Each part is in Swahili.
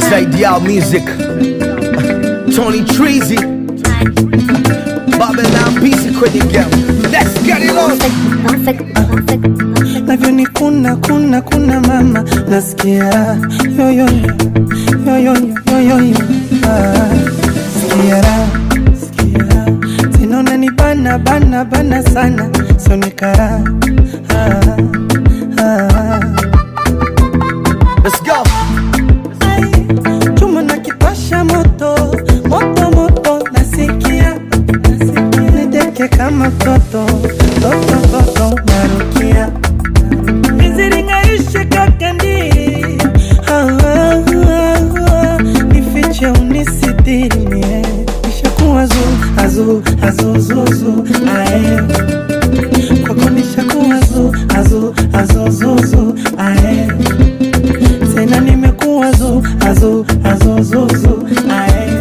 zaidi yao music Tony Treasy Babylon PC kwenye game Let's get it on navyo kuna kuna kuna mama nasikia yoyo yoyo yoyo ah, sikia raha, sikia raha. tena unanibana bana bana sana sonikara ah, ah. Let's go Ai, chuma na kipasha moto moto moto nasikia nasikia. nideke kama mtoto toto toto narukia miziringaishe kakandiri Ah, ah, ah, ah. nifiche unisitiri mie nishakuwa zu azu azuzuzu ae kwako nishakuwa zu azu azuzuzu ae tena nimekuwa zu azu azuzuzu ae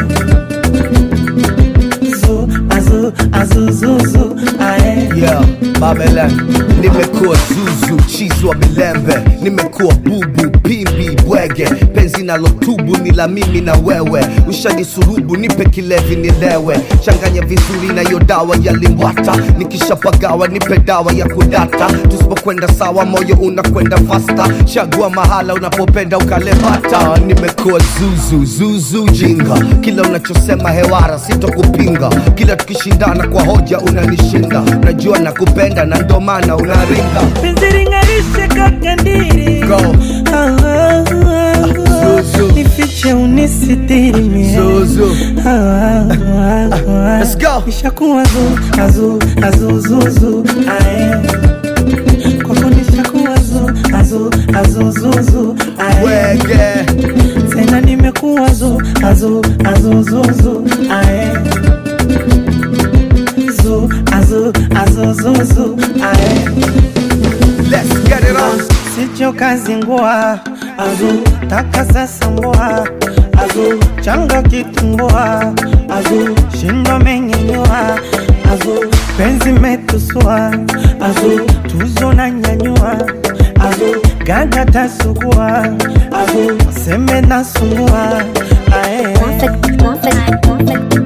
zu azu azuzuzu ae Yeah, Babylon Nimekuwa zuzu, chizi wa milembe Nimekuwa bubu, pimbi, bwege Penzi nalotubu ni la mimi na wewe Ushanisurubu, nipe kilevi nilewe Changanya vizuri na hiyo dawa ya limbwata Nikishapagawa nipe dawa ya kudata Tusipokwenda sawa moyo unakwenda fasta Chagua mahala unapopenda ukalebata Nimekuwa zuzu, zuzu jinga Kila unachosema hewara sitokupinga Kila tukishindana kwa hoja unanishinda Najua nakupenda na ndo maana unaringa Penziringarishe kakandiri Go. Ah, ah, ah, ah. Zuzu. nifiche unisitiri mie Zuzu. Ah, ah, ah, ah. Let's go. nishakuwa zu azu azuzuzu ae kwako nishakuwa zu azu azuzuzu ae Wege tena nimekuwa zu azu azuzuzu ae zu azu azuzuzu ae Let's get it on sicho kazi ngua azu taka sasa ngua azu changa kitumbua azu shindo mengenyua azu penzi metusua azu tuzo na nyanyua azu ganja tasugua azu seme na sungua ae Perfect, perfect, perfect.